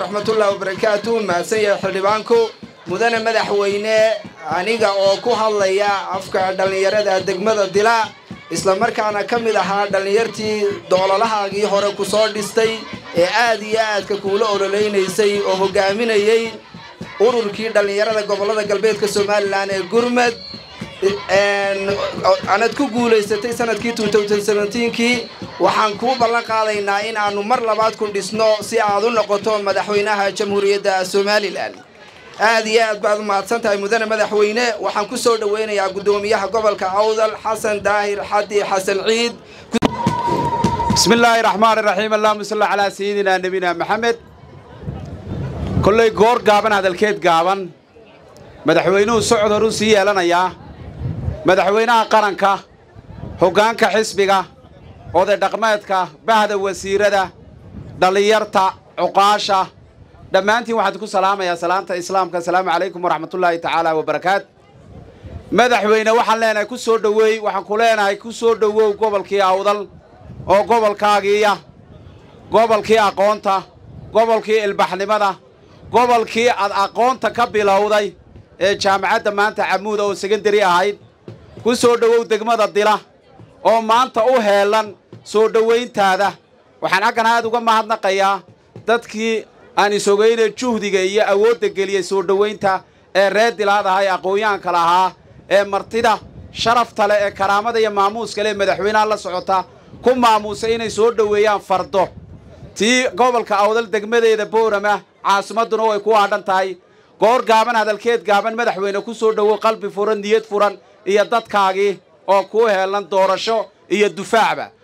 raxmatullahi wabarakaatu mahadsan yahay xildhibaanku mudane madaxweyne aniga oo ku hadlaya afka dhallinyarada degmada dila islamarkaana ka mid ahaa dhallinyartii doololahaagii hore ku soo dhistay ee aad iyo aadka kuula ololeynaysay oo hogaaminayay ururkii dhallinyarada gobollada galbeedka somalilan ee gurmad anad ku guulaysatay sanadkii kii waxaan kuu ballan qaadaynaa in aanu mar labaad ku dhisno si aad u noqoto madaxweynaha jamhuuriyadda somalilan aad iyo aad baad umahadsan tahay mudane madaxweyne waxaan ku soo dhoweynayaa guddoomiyaha gobolka awdal xasan daahir xadi xasan ciid bismi illaahi raxmaan iraxiim allahuma salli calaa sayidinaa nebina maxamed kollay goor gaaban hadalkeed gaaban madaxweynuhu socod horuu sii yeelanayaa madaxweynaha qaranka hoggaanka xisbiga oday dhaqmeedka bahda wasiirada dhallinyarta cuqaasha dhammaantiin waxaan ku salaamayaa salaanta islaamka asalaamu calaykum waraxmatullaahi tacaala wabarakaat madaxweyne waxaan leenahay ku soo dhoweey waxaan ku leenahay ku soo dhowow gobolkii awdal oo gobolkaagiiya gobolkii aqoonta gobolkii ilbaxnimada gobolkii aad aqoonta ka bilowday ee jaamacadda maanta camuuda oo sekandari ahayd ku soo dhowow degmada dila oo maanta u heelan soo dhowayntaada waxaan xaggan aad uga mahadnaqayaa dadkii aan isogayne juhdiga iyo awoodda geliyey soo dhowaynta ee reer dilaadaha ee aqoon-yahanka lahaa ee martida sharafta leh ee karaamada iyo maamuuska leh madaxweynaha la socota ku maamuusay inay soo dhoweeyaan fardo tii gobolka awdal degmadeeda boorama caasimadduna way ku aadhan tahay goor gaaban hadalkeed gaaban madaxweyne ku soo dhowow qalbi furan niyad furan iyo dadkaagii oo kuu heelan doorasho iyo dufaacba